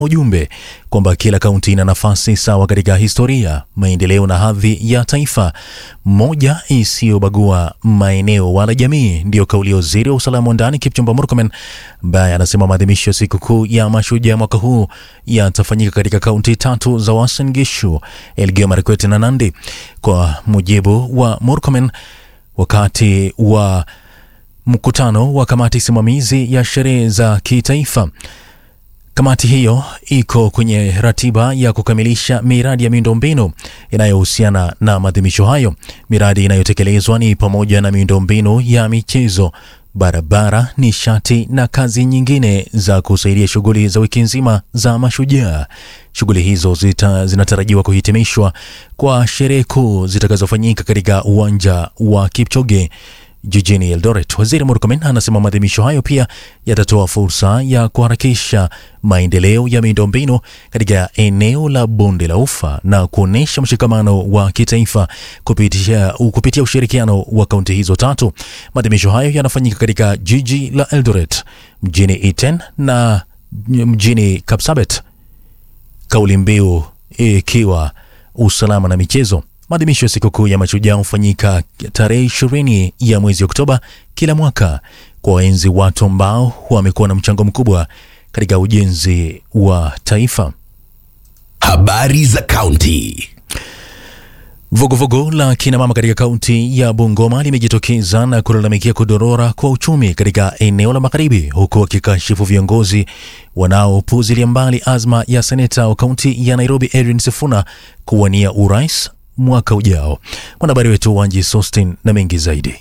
ujumbe kwamba kila kaunti ina nafasi sawa katika historia, maendeleo na hadhi ya taifa, moja isiyobagua maeneo wala jamii. Ndiyo kauli ya waziri wa usalama wa ndani Kipchumba Murkomen, ambaye anasema maadhimisho ya sikukuu ya mashujaa mwaka huu yatafanyika katika kaunti tatu za Uasin Gishu, Elgeyo Marakwet na Nandi. Kwa mujibu wa Murkomen, wakati wa mkutano wa kamati simamizi ya sherehe za kitaifa Kamati hiyo iko kwenye ratiba ya kukamilisha miradi ya miundombinu inayohusiana na maadhimisho hayo. Miradi inayotekelezwa ni pamoja na miundombinu ya michezo, barabara, nishati na kazi nyingine za kusaidia shughuli za wiki nzima za mashujaa. Shughuli hizo zita, zinatarajiwa kuhitimishwa kwa sherehe kuu zitakazofanyika katika uwanja wa Kipchoge jijini Eldoret. Waziri Murkomen anasema maadhimisho hayo pia yatatoa fursa ya kuharakisha maendeleo ya miundombinu katika eneo la bonde la Ufa na kuonyesha mshikamano wa kitaifa kupitia, kupitia ushirikiano wa kaunti hizo tatu. Maadhimisho hayo yanafanyika katika jiji la Eldoret, mjini Iten na mjini Kapsabet, kauli mbiu ikiwa usalama na michezo. Maadhimisho ya sikukuu ya mashujaa hufanyika tarehe ishirini ya mwezi Oktoba kila mwaka kwa waenzi watu ambao wamekuwa na mchango mkubwa katika ujenzi wa taifa. Habari za kaunti. Vuguvugu la kina mama katika kaunti ya Bungoma limejitokeza na kulalamikia kudorora kwa uchumi katika eneo la magharibi, huku wakikashifu viongozi wanaopuzilia mbali azma ya seneta wa kaunti ya Nairobi Edwin Sifuna kuwania urais mwaka ujao. Mwanahabari wetu Wanji Sostin na mengi zaidi.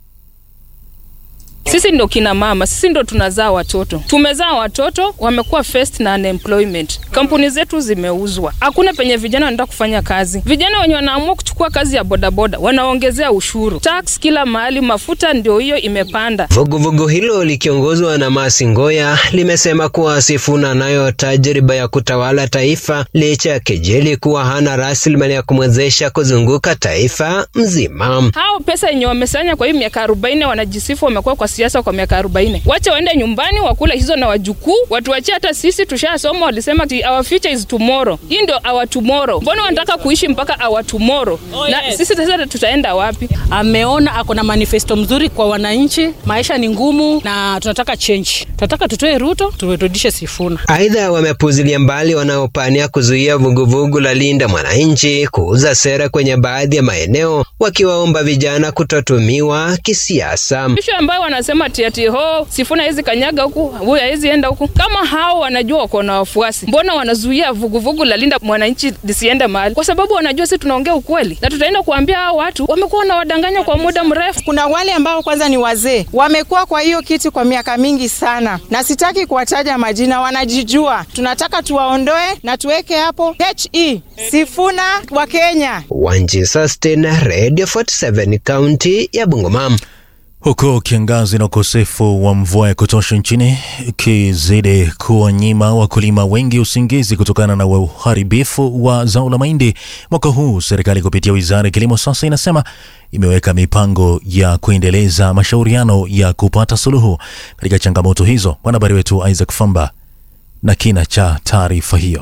Sisi ndo kina mama, sisi ndo tunazaa watoto. Tumezaa watoto wamekuwa first na unemployment, kampuni zetu zimeuzwa, hakuna penye vijana wanaenda kufanya kazi. Vijana wenye wanaamua kuchukua kazi ya bodaboda wanaongezea ushuru, tax kila mahali, mafuta ndio hiyo imepanda. Vuguvugu hilo likiongozwa na Masi Ngoya limesema kuwa Sifuna anayo tajriba ya kutawala taifa licha ya kejeli kuwa hana rasilimali ya kumwezesha kuzunguka taifa mzima. Hao pesa yenye wamesanya kwa hii miaka arobaini wanajisifu wamekuwa kwa siasa kwa miaka arobaini. Wacha waende nyumbani wakule hizo na wajukuu, watuachie. Hata sisi tushasoma, walisema ti our future is tomorrow. Hii ndio our tomorrow. Mbona wanataka kuishi mpaka our tomorrow? Oh, na yes. Sisi sasa tutaenda wapi? Ameona ako na manifesto mzuri kwa wananchi, maisha ni ngumu na tunataka change, tunataka tutoe Ruto turudishe Sifuna. Aidha, wamepuzilia mbali wanaopania kuzuia vuguvugu la Linda Mwananchi kuuza sera kwenye baadhi ya maeneo, wakiwaomba vijana kutotumiwa kisiasa. Ishu ambayo wanasema tiati ho Sifuna hawezi kanyaga huku, huyu hawezi enda huku. Kama hao wanajua wako na wafuasi, mbona wanazuia vuguvugu la Linda Mwananchi lisiende mahali? Kwa sababu wanajua sisi tunaongea ukweli, na tutaenda kuambia hao watu wamekuwa na wadanganya kwa muda mrefu. Kuna wale ambao kwanza ni wazee, wamekuwa kwa hiyo kiti kwa miaka mingi sana, na sitaki kuwataja majina, wanajijua. Tunataka tuwaondoe na tuweke hapo he Sifuna wa Kenya. Wanji Sustain, Radio 47 kaunti ya Bungoma. Huku kiangazi na ukosefu wa mvua ya kutosha nchini kizidi kuwanyima wakulima wengi usingizi kutokana na uharibifu wa zao la mahindi mwaka huu, serikali kupitia wizara ya kilimo sasa inasema imeweka mipango ya kuendeleza mashauriano ya kupata suluhu katika changamoto hizo. Mwanahabari wetu Isaac Famba na kina cha taarifa hiyo.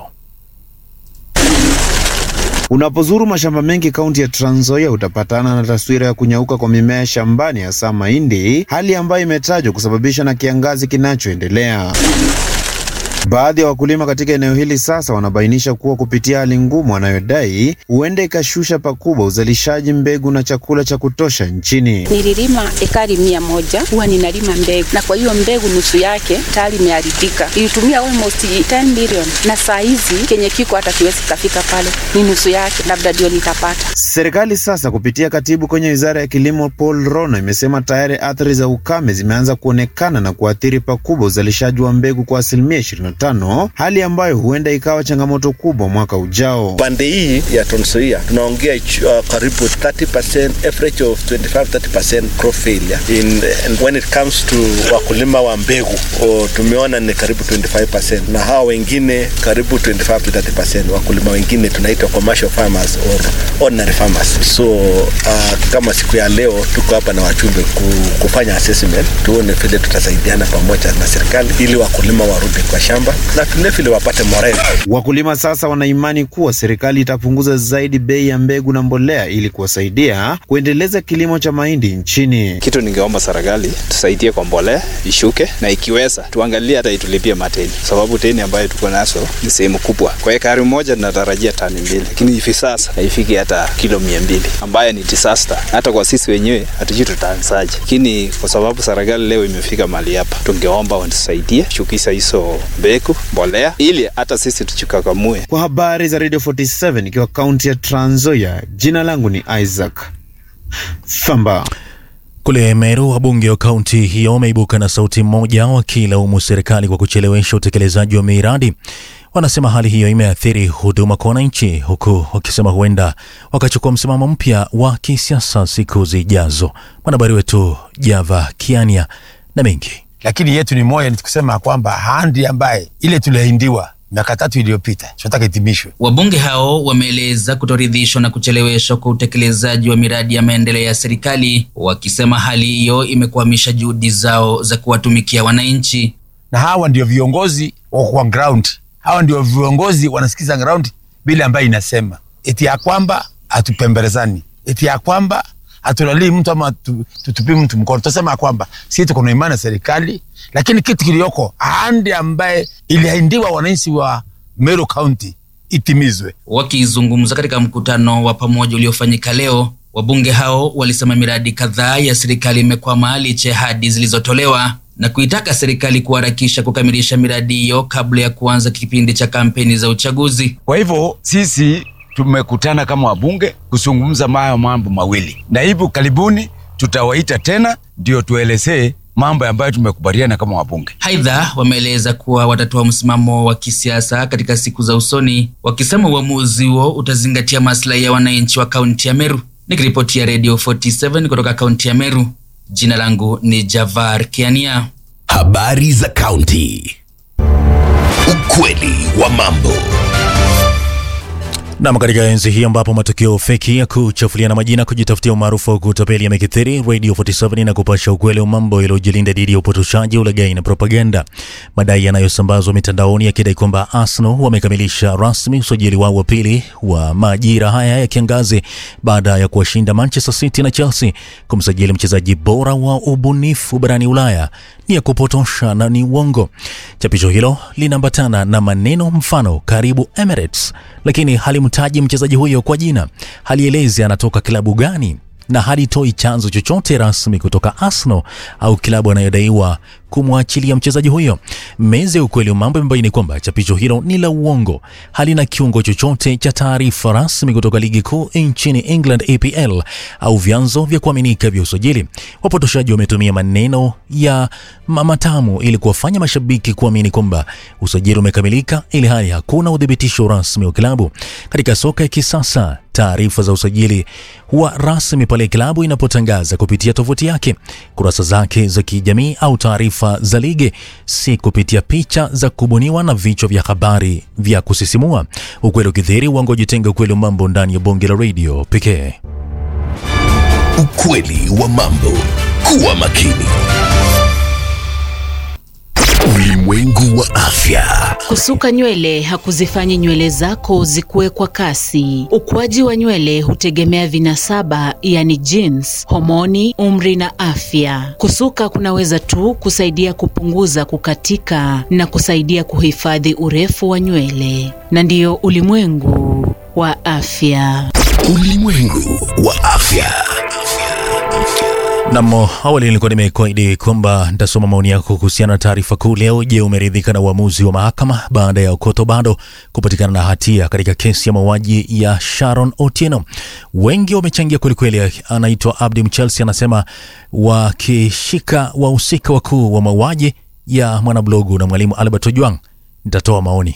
Unapozuru mashamba mengi kaunti ya Trans Nzoia utapatana na taswira ya kunyauka kwa mimea shambani, hasa mahindi, hali ambayo imetajwa kusababishwa na kiangazi kinachoendelea. Baadhi ya wakulima katika eneo hili sasa wanabainisha kuwa kupitia hali ngumu wanayodai huenda ikashusha pakubwa uzalishaji mbegu na chakula cha kutosha nchini. Nililima ekari mia moja huwa ninalima mbegu, na kwa hiyo mbegu nusu yake tayari imeharibika. Ilitumia almost 10 million, na saa hizi kenye kiko hata kiwezi kafika pale, ni nusu yake, labda ndio nitapata. Serikali sasa kupitia katibu kwenye wizara ya kilimo Paul Rono imesema tayari athari za ukame zimeanza kuonekana na kuathiri pakubwa uzalishaji wa mbegu kwa asilimia ishirini tano, hali ambayo huenda ikawa changamoto kubwa mwaka ujao. Pande hii ya Trans Nzoia tunaongea uh, karibu 30% average of 25 30% crop failure in and when it comes to wakulima wa mbegu o, tumeona ni karibu 25% na hawa wengine karibu 25 to 30% wakulima wengine tunaita commercial farmers or ordinary farmers. So uh, kama siku ya leo tuko hapa na wachumbe kufanya assessment tuone vile tutasaidiana pamoja na serikali ili wakulima warudi kwa shamba shamba na vilevile wapate morel. Wakulima sasa wanaimani kuwa serikali itapunguza zaidi bei ya mbegu na mbolea ili kuwasaidia kuendeleza kilimo cha mahindi nchini. Kitu ningeomba serikali tusaidie kwa mbolea ishuke, na ikiweza tuangalie hata itulipie mateni, sababu teni ambayo tuko nazo ni sehemu kubwa. Kwa ekari moja tunatarajia tani mbili, lakini hivi sasa haifiki hata kilo mia mbili, ambayo ni disaster. Hata kwa sisi wenyewe hatujui tutaanzaje, lakini kwa sababu serikali leo imefika mahali hapa, tungeomba watusaidie shukisha hizo mbegu, mbolea, ili hata sisi tuchikakamue. Kwa habari za Radio 47 ikiwa kaunti ya Trans Nzoia, jina langu ni Isaac Thamba. Kule Meru, wabunge wa kaunti hiyo wameibuka na sauti moja wakilaumu serikali kwa kuchelewesha utekelezaji wa miradi. Wanasema hali hiyo imeathiri huduma kwa wananchi, huku wakisema huenda wakachukua msimamo mpya wa kisiasa siku zijazo. Mwanahabari wetu Java Kiania na mengi lakini yetu ni moja, ni kusema kwamba handi ambaye ile tuliahindiwa miaka tatu iliyopita tunataka itimishwe. Wabunge hao wameeleza kutoridhishwa na kucheleweshwa kwa utekelezaji wa miradi ya maendeleo ya serikali, wakisema hali hiyo imekwamisha juhudi zao za kuwatumikia wananchi. Na hawa ndio viongozi wa ground, hawa ndio viongozi wanasikiza ground bila ambayo inasema eti ya kwamba hatupembelezani, eti ya kwamba hatulalii mtu ama tutupi mtu mkono. Tunasema ya kwamba sisi tuko na imani na serikali, lakini kitu kilioko ahadi ambaye iliahindiwa wananchi wa Meru County itimizwe. Wakizungumza katika mkutano wa pamoja uliofanyika leo, wabunge hao walisema miradi kadhaa ya serikali imekwama licha ya ahadi zilizotolewa na kuitaka serikali kuharakisha kukamilisha miradi hiyo kabla ya kuanza kipindi cha kampeni za uchaguzi. Kwa hivyo sisi tumekutana kama wabunge kuzungumza mayo mambo mawili, na hivyo karibuni tutawaita tena ndio tuelezee mambo ambayo tumekubaliana kama wabunge. Aidha, wameeleza kuwa watatoa msimamo wa kisiasa katika siku za usoni, wakisema uamuzi huo utazingatia maslahi ya wananchi wa kaunti ya Meru. Nikiripotia Radio 47 kutoka kaunti ya Meru, jina langu ni Javar Kiania. Habari za kaunti, ukweli wa mambo Nam, katika enzi hii ambapo matukio feki ya kuchafuliana majina, kujitafutia umaarufu wa kutapeli yamekithiri, Radio 47 na kupasha ukweli wa mambo yaliyojilinda dhidi ya upotoshaji, ulaghai na propaganda. Madai yanayosambazwa mitandaoni yakidai kwamba Arsenal wamekamilisha rasmi usajili wao wa pili wa majira haya ya kiangazi baada ya kuwashinda Manchester City na Chelsea kumsajili mchezaji bora wa ubunifu barani Ulaya ni ya kupotosha na ni uongo. Chapisho hilo linaambatana na maneno mfano karibu Emirates, lakini halimtaji mchezaji huyo kwa jina, halielezi anatoka klabu gani na halitoi chanzo chochote rasmi kutoka Arsenal au klabu anayodaiwa kumwachilia mchezaji huyo. Meza ya ukweli wa mambo imebaini kwamba chapisho hilo ni la uongo, halina kiungo chochote cha taarifa rasmi kutoka ligi kuu nchini England EPL au vyanzo vya kuaminika vya usajili. Wapotoshaji wametumia maneno ya matamu ili kuwafanya mashabiki kuamini kwamba usajili umekamilika, ili hali hakuna udhibitisho rasmi wa klabu. Katika soka ya kisasa, taarifa za usajili huwa rasmi pale klabu inapotangaza kupitia tovuti yake, kurasa zake za kijamii au taarifa za ligi, si kupitia picha za kubuniwa na vichwa vya habari vya kusisimua. Ukweli ukithiri, uongo jitenga. Ukweli wa mambo ndani ya bonge la radio pekee. Ukweli wa mambo, kuwa makini. Ulimwengu wa afya. Kusuka nywele hakuzifanyi nywele zako zikue kwa kasi. Ukuaji wa nywele hutegemea vinasaba, yani genes, homoni, umri na afya. Kusuka kunaweza tu kusaidia kupunguza kukatika na kusaidia kuhifadhi urefu wa nywele, na ndiyo ulimwengu wa afya. Ulimwengu wa afya. Namo awali nilikuwa nimekuahidi kwamba nitasoma maoni yako kuhusiana na taarifa kuu leo. Je, umeridhika na uamuzi wa mahakama baada ya Okoto bado kupatikana na hatia katika kesi ya mauaji ya Sharon Otieno? Wengi wamechangia kwelikweli. Anaitwa Abdi Mchelsi anasema wakishika wahusika wakuu wa mauaji ya mwanablogu na mwalimu Albert Ojwang nitatoa maoni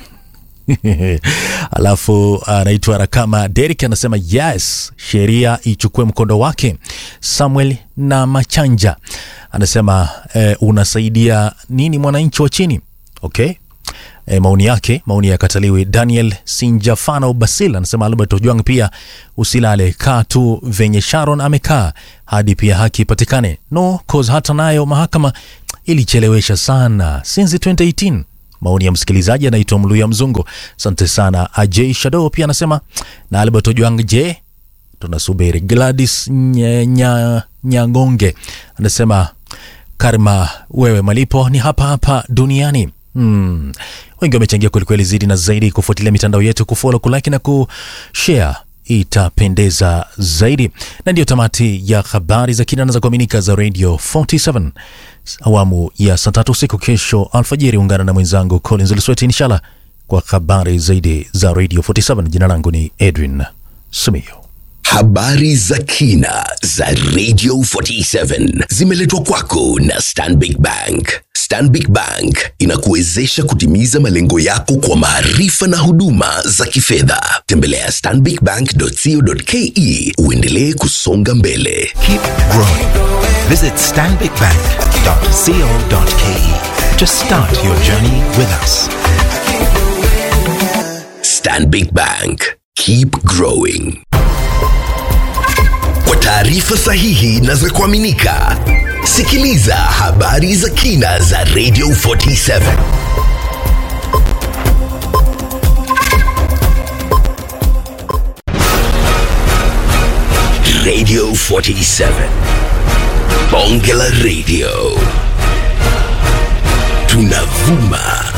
Alafu anaitwa uh, Rakama Derek anasema yes, sheria ichukue mkondo wake. Samuel na Machanja anasema eh, unasaidia nini mwananchi wa chini? Okay. E, maoni yake maoni yakataliwi. Daniel Sinjafano Basil anasema Albert Ojwang pia usilale, kaa tu venye Sharon amekaa hadi pia haki ipatikane. No cause hata nayo mahakama ilichelewesha sana since 2018 Maoni ya msikilizaji anaitwa Mluya Mzungu. Asante sana. Ajay Shadow pia anasema na Albert Ojwang, je, tunasubiri. Gladys Nye- Nya- Nyangonge anasema karma, wewe malipo ni hapa hapa duniani. Hmm. Wengi wamechangia kwelikweli, zidi na zaidi kufuatilia mitandao yetu, kufollow, kulike na kushare itapendeza zaidi. Na ndiyo tamati ya habari za kina na za kuaminika za Radio 47 awamu ya saa tatu usiku. Kesho alfajiri ungana na mwenzangu Collins Lusweti inshallah kwa habari zaidi za Radio 47. Jina langu ni Edwin Simiyo. Habari za kina za Radio 47 zimeletwa kwako na Stanbic Bank. Stanbic Bank inakuwezesha kutimiza malengo yako kwa maarifa na huduma za kifedha. Tembelea stanbicbank.co.ke uendelee kusonga mbele. Keep growing. Visit stanbicbank.co.ke to start your journey with us. Stanbic Bank. Keep growing. Kwa taarifa sahihi na za kuaminika, sikiliza habari za kina za Radio 47. Radio 47. Bonge la Radio. Tunavuma